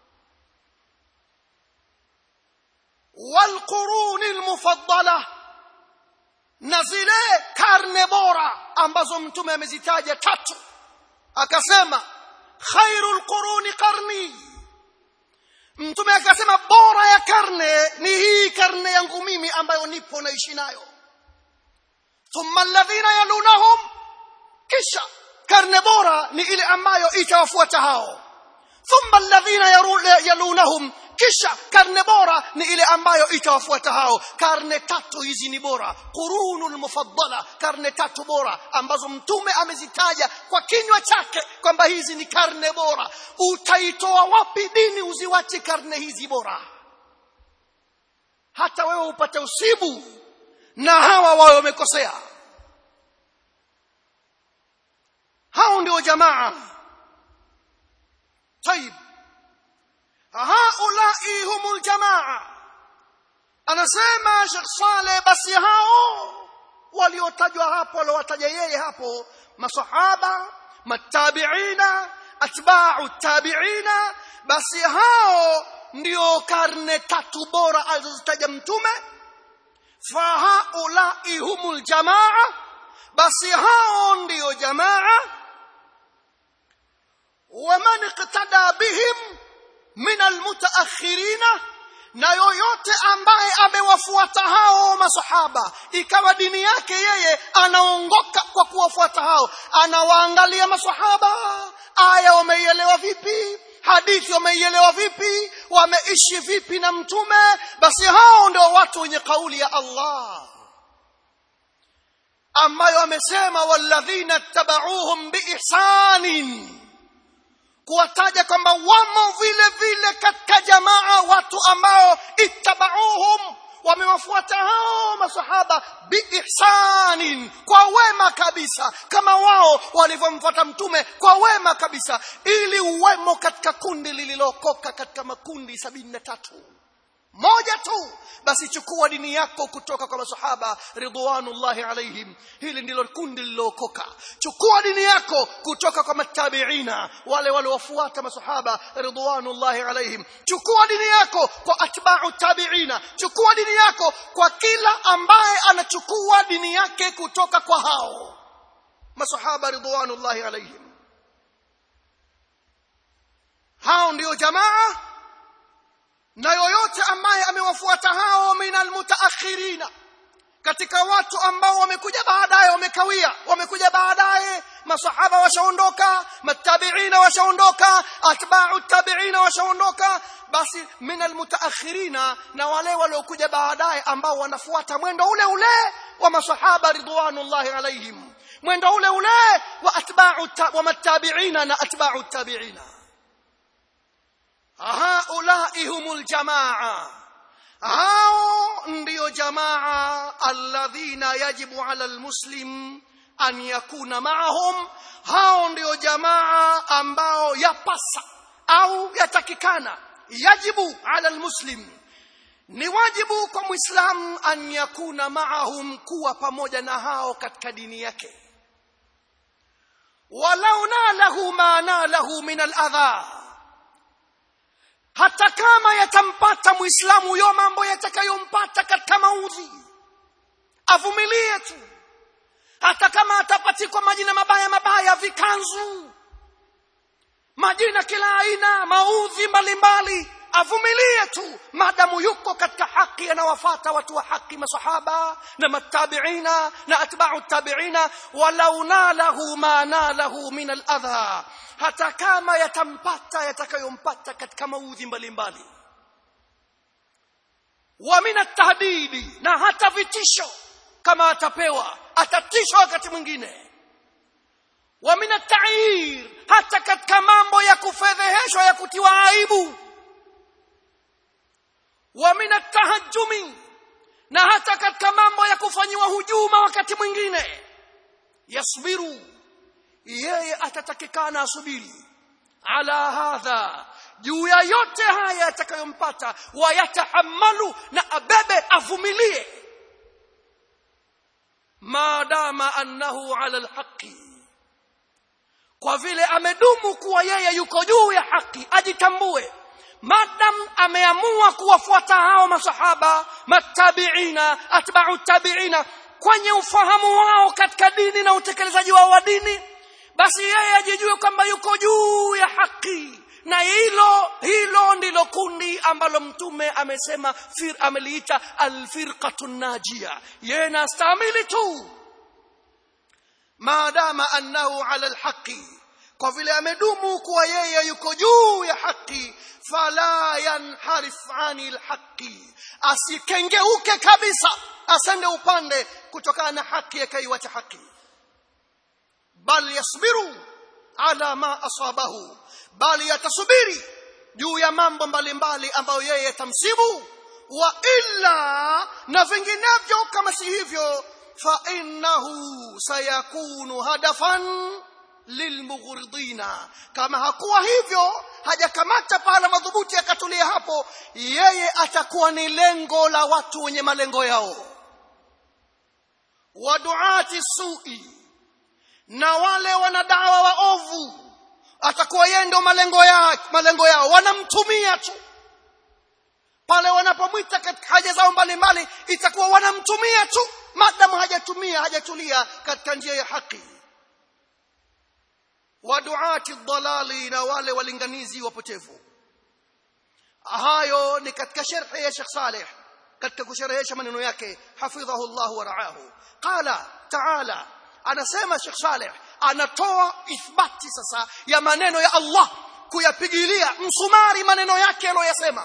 والقرون المفضله na zile karne bora ambazo mtume amezitaja tatu akasema khairul quruni qarni mtume akasema bora ya karne ni hii karne yangu mimi ambayo nipo naishi nayo thumma alladhina yalunahum kisha karne bora ni ile ambayo itawafuata hao thumma alladhina yalunahum kisha karne bora ni ile ambayo itawafuata hao karne tatu hizi ni bora qurunul mufaddala karne tatu bora ambazo mtume amezitaja kwa kinywa chake kwamba hizi ni karne bora utaitoa wapi dini uziwache karne hizi bora hata wewe upate usibu na hawa wawe wamekosea hao ndio jamaa طيب haulai humul jamaa anasema Sheikh Saleh basi hao waliotajwa hapo waliowataja yeye hapo masahaba matabiina atba'u tabiina basi hao ndio karne tatu bora alizozitaja mtume fahaulai humul jamaa basi hao ndiyo jamaa waman iqtada bihim min almutaakhirina na yoyote ambaye amewafuata hao masahaba ikawa dini yake yeye anaongoka kwa kuwafuata hao anawaangalia masahaba aya wameielewa vipi hadithi wameielewa vipi wameishi vipi na mtume basi hao ndio watu wenye kauli ya Allah ambayo amesema walladhina tabauhum biihsanin kuwataja kwamba wamo vile vile katika jamaa watu ambao ittabauhum wamewafuata hao masahaba biihsanin kwa wema kabisa kama wao walivyomfuata mtume kwa wema kabisa ili uwemo katika kundi lililokoka katika makundi sabini na tatu moja tu basi chukua dini yako kutoka kwa masahaba ridwanullahi alaihim hili ndilo kundi lililookoka chukua dini yako kutoka kwa matabiina wale waliowafuata masahaba ridwanullahi alaihim chukua dini yako kwa atba'u tabiina chukua dini yako kwa kila ambaye anachukua dini yake kutoka kwa hao masahaba ridwanullahi alaihim hao ndio jamaa na yoyote ambaye amewafuata hao minal mutaakhirina katika watu ambao wamekuja baadaye wamekawia wamekuja baadaye masahaba washaondoka matabiina washaondoka atba'u tabiina washaondoka basi minal mutaakhirina na wale waliokuja baadaye ambao wanafuata mwendo ule ule wa masahaba ridwanullahi alaihim mwendo ule ule wa atba'u wa matabiina na atba'u tabiina haulai humul jamaa hao ndiyo jamaa alladhina yajibu ala almuslim an yakuna maahum hao ndiyo jamaa ambao yapasa au yatakikana yajibu ala almuslim ni wajibu kwa muislam an yakuna maahum kuwa pamoja na hao katika dini yake walau nalahu ma nalahu min aladha hata kama yatampata muislamu huyo mambo yatakayompata katika maudhi avumilie tu hata kama atapatikwa majina mabaya mabaya vikanzu majina kila aina maudhi mbalimbali avumilie tu maadamu yuko katika haki anawafata watu wa haki masahaba na matabiina na atba'u tabiina walau nalahu ma nalahu min aladha hata kama yatampata yatakayompata katika maudhi mbalimbali wa min atahdidi na hata vitisho kama atapewa atatishwa wakati mwingine wa min atair hata katika mambo ya kufedheheshwa ya kutiwa aibu wa min atahajjumi na hata katika mambo ya kufanyiwa hujuma wakati mwingine yasbiru yeye atatakikana asubiri ala hadha juu ya yote haya yatakayompata wayatahamalu na abebe avumilie maadama annahu ala alhaqi kwa vile amedumu kuwa yeye yuko juu ya haki ajitambue madam ameamua kuwafuata hao masahaba matabiina atba'u tabiina kwenye ufahamu wao katika dini na utekelezaji wao wa dini basi yeye ajijue kwamba yuko juu ya haki na hilo hilo ndilo kundi ambalo mtume amesema fir ameliita alfirqatu najia yeye nastamili tu maadama annahu ala alhaqi kwa vile amedumu kuwa yeye yuko juu ya haki fala yanharif ani lhaqi asikengeuke kabisa asende upande kutokana na haki akaiwacha haki bal yasbiru ala ma asabahu bali yatasubiri juu ya mambo mbalimbali ambayo yeye yatamsibu wa illa na vinginevyo kama si hivyo fa innahu sayakunu hadafan lilmughridina kama hakuwa hivyo hajakamata pahala madhubuti akatulia hapo yeye atakuwa ni lengo la watu wenye malengo yao waduati sui na wale wanadawa waovu atakuwa yeye ndio malengo yao malengo yao wanamtumia tu pale wanapomwita katika haja zao mbalimbali itakuwa wanamtumia tu madamu hajatumia hajatulia katika njia ya haki waduati dhalali na wale walinganizi wapotevu hayo ni katika sharhi ya Sheikh Saleh katika kusherehesha maneno yake hafidhahu Allah wa raahu qala taala anasema Sheikh Saleh anatoa ithbati sasa ya maneno ya Allah kuyapigilia msumari maneno yake aliyoyasema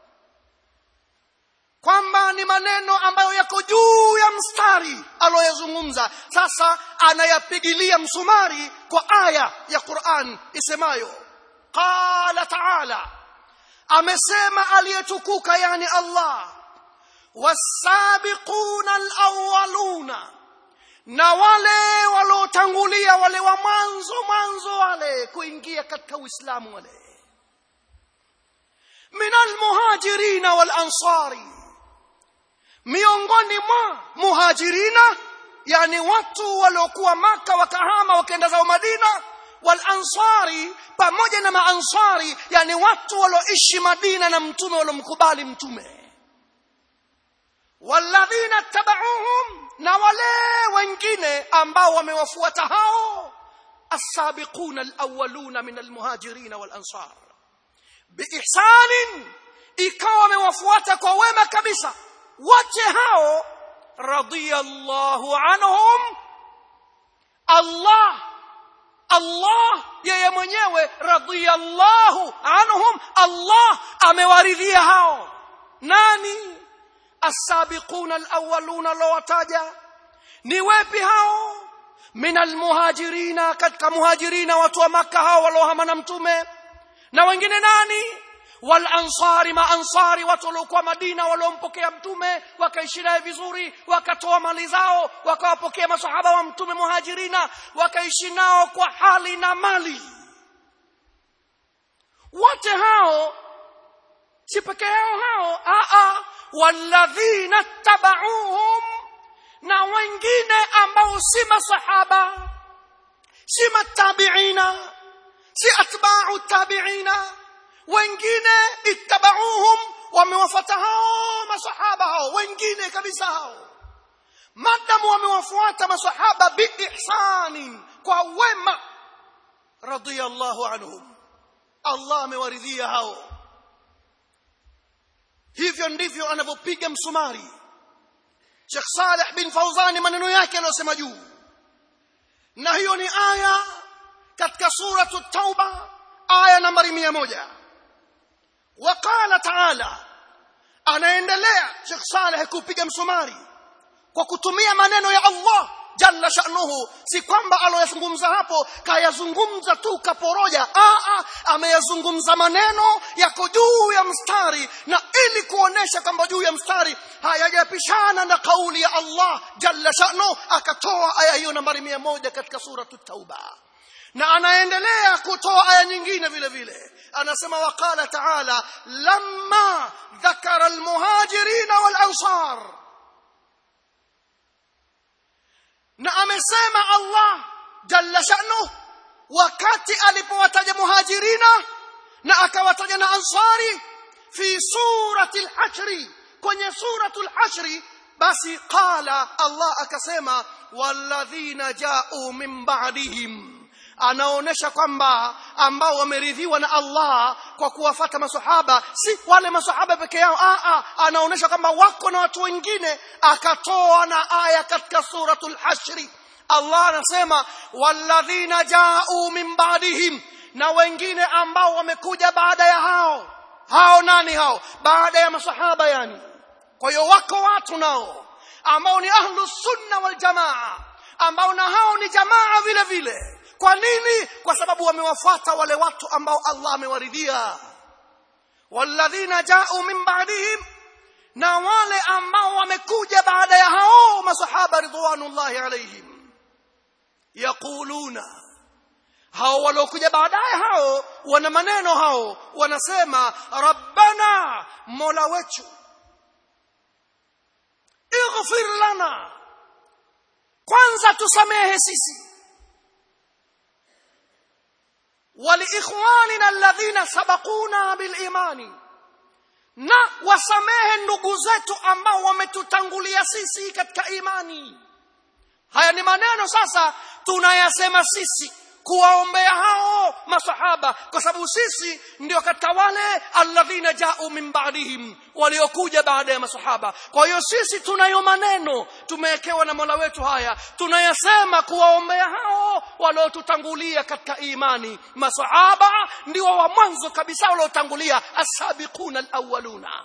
kwamba ni maneno ambayo yako juu ya mstari aliyoyazungumza sasa anayapigilia msumari kwa aya ya Qur'an isemayo qala ta'ala amesema aliyetukuka yani Allah wasabiquna alawwaluna na wale waliotangulia wale wa mwanzo mwanzo wale kuingia katika Uislamu wale min almuhajirina wal ansari miongoni mwa muhajirina yani watu waliokuwa maka wakahama wakaenda zao Madina wal ansari pamoja na maansari yani watu walioishi Madina na mtume waliomkubali mtume walladhina tabauhum na wale wengine ambao wamewafuata hao as-sabiquna al-awwaluna min al-muhajirin wal-ansar biihsanin ikawa wamewafuata kwa wema kabisa wote hao radiyallahu anhum Allah Allah yeye mwenyewe radiyallahu anhum Allah amewaridhia hao nani السابقون الأولون لواتاجا ni wepi hao min almuhajirina katika muhajirina watu wa makka hao waliohama na mtume na wengine nani wal ansari ma ansari watu waliokuwa madina waliompokea mtume wakaishi naye vizuri wakatoa mali zao wakawapokea masahaba wa mtume muhajirina wakaishi nao kwa hali na mali wote hao si peke yao hao a a walladhina tabauhum na wengine ambao si masahaba si matabiina si atba'u tabiina wengine ittabauhum wamewafata hao masahaba hao wengine kabisa hao madamu wamewafuata masahaba biihsanin kwa wema radiyallahu anhum Allah amewaridhia hao hivyo ndivyo anavyopiga msumari Sheikh Saleh bin Fauzani maneno yake aliyosema juu na hiyo ni aya katika suratu tauba aya nambari mia moja waqala taala anaendelea Sheikh Saleh kupiga msumari kwa kutumia maneno ya Allah jalla sha'nuhu si kwamba aloyazungumza hapo kayazungumza tu kaporoja a ameyazungumza maneno yako juu ya mstari na ili kuonesha kwamba juu ya mstari hayajapishana na kauli ya Allah jalla sha'nuhu akatoa aya hiyo nambari mia moja katika suratu tauba na anaendelea kutoa aya nyingine vile vile anasema waqala ta'ala lamma dhakara almuhajirin wal ansar na amesema Allah jalla sha'nu wakati alipowataja muhajirina na akawataja na ansari fi surati al-hashr kwenye suratu al-hashr basi qala Allah akasema walladhina ja'u min ba'dihim anaonesha kwamba ambao wameridhiwa na Allah kwa kuwafata masahaba si wale masahaba peke yao a a anaonesha kwamba wako na watu wengine akatoa na aya katika suratul hashri Allah anasema walladhina ja'u min ba'dihim na wengine ambao wamekuja baada ya hao hao nani hao baada ya masahaba yani kwa hiyo wako watu nao ambao ni ahlus sunna wal jamaa ambao na hao ni jamaa vile vile kwa nini kwa sababu wamewafuata wale watu ambao Allah amewaridhia walladhina ja'u min ba'dihim na wale ambao wamekuja baada ya hao masahaba ridwanullahi alaihim yaquluna hao waliokuja baadaye hao wana maneno hao wanasema rabbana mola wetu ighfir lana kwanza tusamehe sisi ولإخواننا الذين سبقونا بالإيمان na wasamehe ndugu zetu ambao wametutangulia sisi katika imani haya ni maneno sasa tunayasema sisi kuwaombea hao masahaba kwa sababu sisi ndio katika wale alladhina jau min ba'dihim waliokuja baada ya masahaba kwa hiyo sisi tunayo maneno tumewekewa na Mola wetu haya tunayasema kuwaombea hao waliotutangulia katika imani masahaba ndio wa mwanzo kabisa waliotangulia as-sabiquna al-awwaluna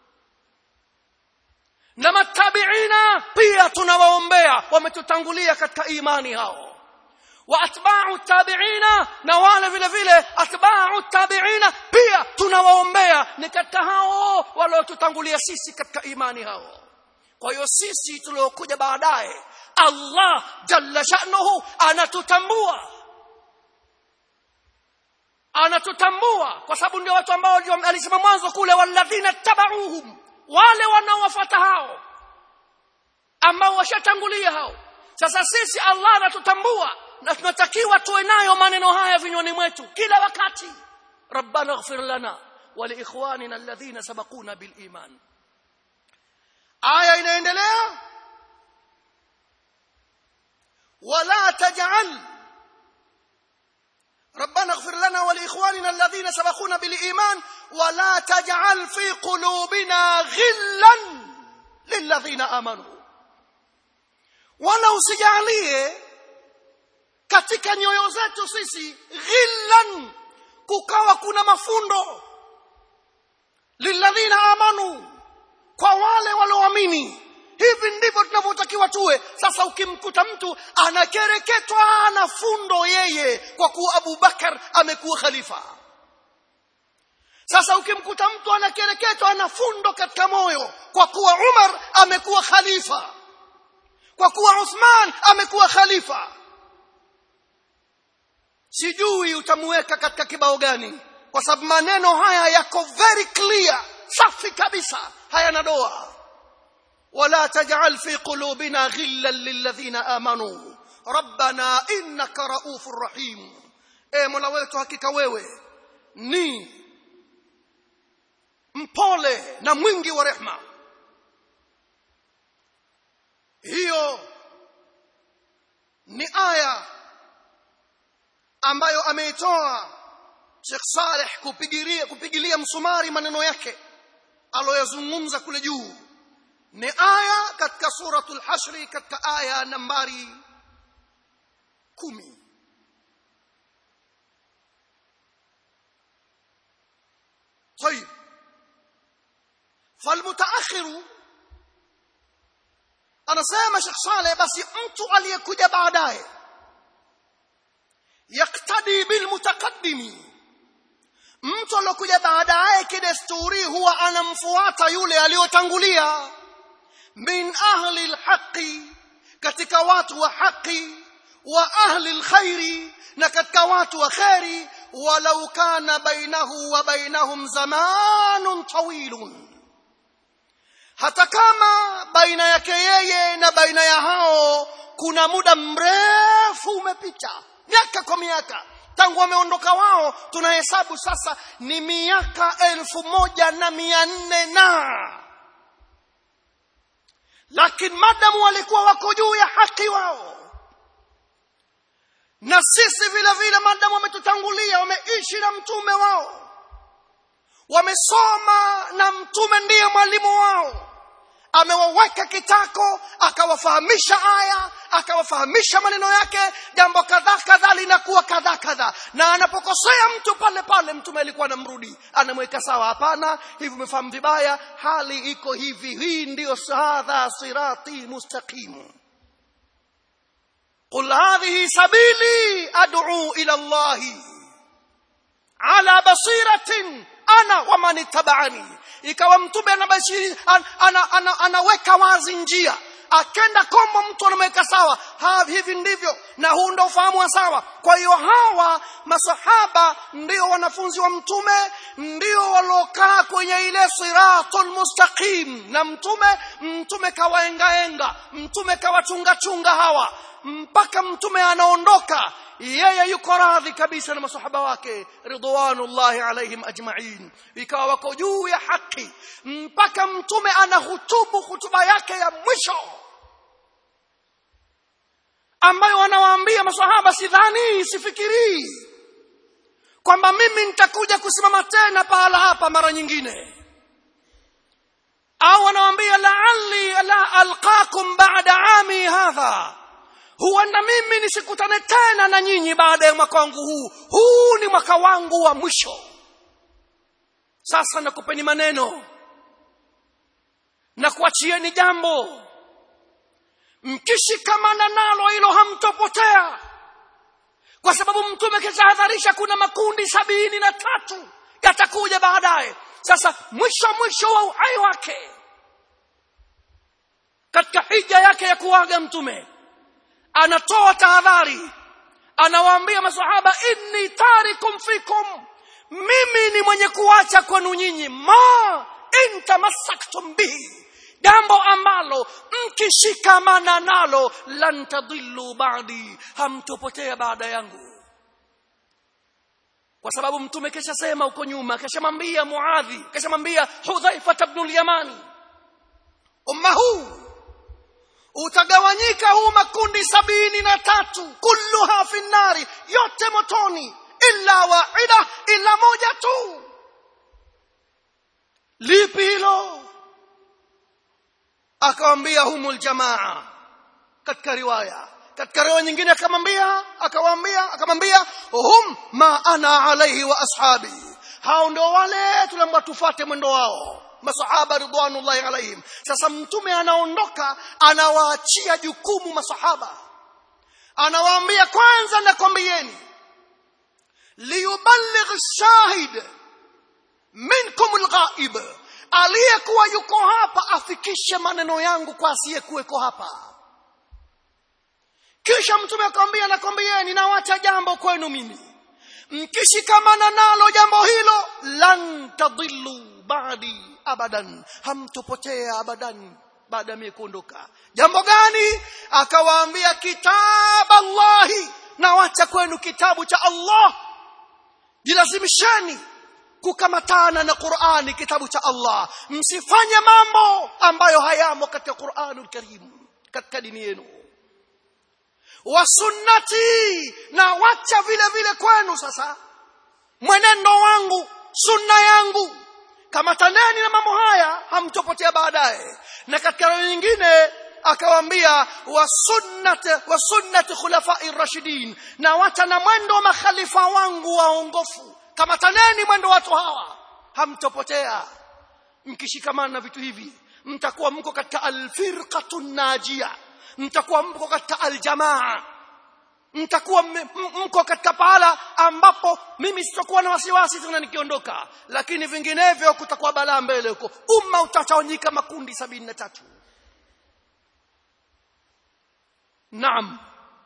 na matabiina pia tunawaombea wametutangulia katika imani hao wa atba'u tabi'ina na wale vile vile atba'u tabi'ina pia tunawaombea ni katika hao waliotutangulia sisi katika imani hao kwa hiyo sisi tuliokuja baadaye Allah jalla sha'nuhu anatutambua anatutambua kwa sababu ndio watu ambao alisema mwanzo kule walladhina tabauhum wale wanaowafuata hao ambao washatangulia hao sasa sisi Allah anatutambua na tunatakiwa tuwe nayo maneno haya vinywani mwetu kila wakati rabbana ighfir lana wa liikhwanina alladhina sabaquna bil iman aya inaendelea wala taj'al ربنا اغفر لنا ولإخواننا الذين سبقونا بالإيمان ولا تجعل في قلوبنا غلا للذين آمنوا ولا usijalie katika nyoyo zetu sisi ghillan kukawa kuna mafundo lilladhina amanu kwa wale walioamini hivi ndivyo tunavyotakiwa tuwe sasa ukimkuta mtu anakereketwa na fundo yeye kwa kuwa Abu Bakar amekuwa khalifa sasa ukimkuta mtu anakereketwa na fundo katika moyo kwa kuwa Umar amekuwa khalifa kwa kuwa Uthman amekuwa khalifa sijui utamuweka katika kibao gani kwa sababu maneno haya yako very clear safi kabisa hayana doa ولا تجعل في قلوبنا غلا للذين امنوا ربنا انك رؤوف رحيم e mola wetu hakika wewe ni mpole na mwingi wa rehma hiyo ni aya ambayo ameitoa Sheikh Saleh kupigilia kupigilia msumari maneno yake aloyazungumza kule juu ni aya katika suratul hashri katika aya nambari kumi طيب فالمتاخر anasema Sheikh Saleh basi mtu aliyekuja baadaye yaktadi bil mutaqaddimi mtu aliyokuja baadaye kidesturi huwa anamfuata yule aliyotangulia min ahli alhaqi katika watu wa haki wa ahli alkhairi na katika watu wa khairi walau kana bainahu wa bainahum zamanun tawilun hata kama baina yake yeye na baina ya hao kuna muda mrefu umepita miaka kwa miaka tangu wameondoka wao tunahesabu sasa ni miaka elfu moja na mia nne na lakini madamu walikuwa wako juu ya haki wao na sisi vile vile madamu wametutangulia wameishi na mtume wao wamesoma na mtume ndiye mwalimu wao amewaweka kitako akawafahamisha aya akawafahamisha maneno yake jambo kadhaa kadhaa linakuwa kadhaa kadhaa na anapokosea mtu pale pale mtume alikuwa anamrudi anamweka sawa hapana hivi umefahamu vibaya hali iko hivi hii ndiyo hadha sirati mustaqim قل هذه سبيلي ادعو الى الله على بصيره ana wa man ittaba'ani ikawa mtume anabashiri an, ana, ana, anaweka wazi njia akenda kombo mtu anamweka sawa ha, hivi ndivyo na huu ndio ufahamu wa sawa kwa hiyo hawa masahaba ndio wanafunzi wa mtume ndio waliokaa kwenye ile siratul mustaqim na mtume mtume kawaengaenga mtume kawachunga chunga hawa mpaka mtume anaondoka yeye yuko radhi kabisa na masahaba wake ridwanullahi alaihim ajma'in ikawa wako juu ya haki mpaka mtume anahutubu hutuba yake ya mwisho ambayo anawaambia masahaba sidhani sifikirii kwamba mimi nitakuja kusimama tena pahala hapa mara nyingine au anawaambia la'alli la alqakum ba'da ami hadha huenda mimi nisikutane tena na nyinyi baada ya mwaka wangu huu huu ni mwaka wangu wa mwisho sasa nakupeni maneno na kuachieni jambo mkishikamana nalo hilo hamtopotea kwa sababu mtume kitahadharisha kuna makundi sabini na tatu yatakuja baadaye sasa mwisho mwisho wa uhai wake katika hija yake ya kuaga mtume anatoa tahadhari anawaambia masahaba inni tarikum fikum mimi ni mwenye kuacha kwenu nyinyi ma in tamassaktum bihi jambo ambalo mkishikamana nalo lan tadillu ba'di hamtopotea baada yangu kwa sababu mtume kesha sema huko nyuma keshamwambia muadhi keshamwambia hudhaifa ibn al-yamani umma huu utagawanyika huu makundi sabini na tatu kulluha fi nari yote motoni illa waida illa moja tu lipi hilo akawambia humul jamaa katika riwaya katika riwaya nyingine akamwambia akawaambia akamwambia hum ma ana alaihi wa ashabi hao ndio wale tunaomba tufate mwendo wao masahaba ridwanullahi alaihim sasa mtume anaondoka anawaachia jukumu masahaba anawaambia kwanza nakwambieni liyuballigh shahid minkum alghaib aliyekuwa yuko hapa afikishe maneno yangu kwa asiyekuweko hapa kisha mtume akamwambia nakwambieni nawacha jambo kwenu mimi mkishikamana nalo jambo hilo lan tadillu ba'di abadan hamtopotea abadan baada ya mimi kuondoka jambo gani akawaambia kitabu Allahi na wacha kwenu kitabu cha Allah jilazimisheni kukamatana na Qur'ani kitabu cha Allah msifanye mambo ambayo hayamo katika Qur'anul Karim katika dini yenu wa sunnati na wacha vile vile kwenu sasa mwenendo wangu sunna yangu kamataneni na mambo haya hamtopotea baadaye na katika roho nyingine akawaambia wa sunnat wa sunnat khulafai rashidin na wacha na mwendo wa makhalifa wangu waongofu kamataneni mwendo watu hawa hamtopotea mkishikamana na vitu hivi mtakuwa mko katika alfirqatu najia mtakuwa mko katika aljamaa mtakuwa mko katika pahala ambapo mimi sitakuwa na wasiwasi tena nikiondoka lakini vinginevyo kutakuwa balaa mbele huko umma utatawanyika makundi sabini na tatu naam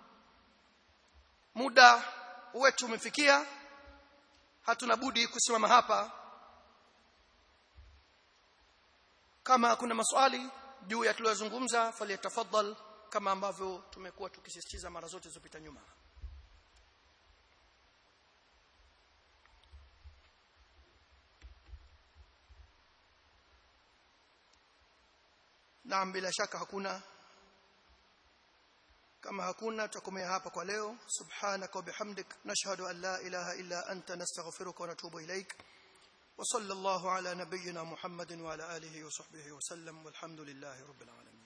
muda wetu umefikia hatuna budi kusimama hapa kama kuna maswali juu ya tuliyozungumza faliyatafadhal kama ambavyo tumekuwa tukisisitiza mara zote zilizopita nyuma Naam bila shaka hakuna kama hakuna tutakomea hapa kwa leo subhanaka wa bihamdik nashhadu an la ilaha illa anta nastaghfiruka wa natubu ilaik wa sallallahu ala nabiyyina muhammadin wa ala alihi wa sahbihi wa sallam walhamdulillahi rabbil alamin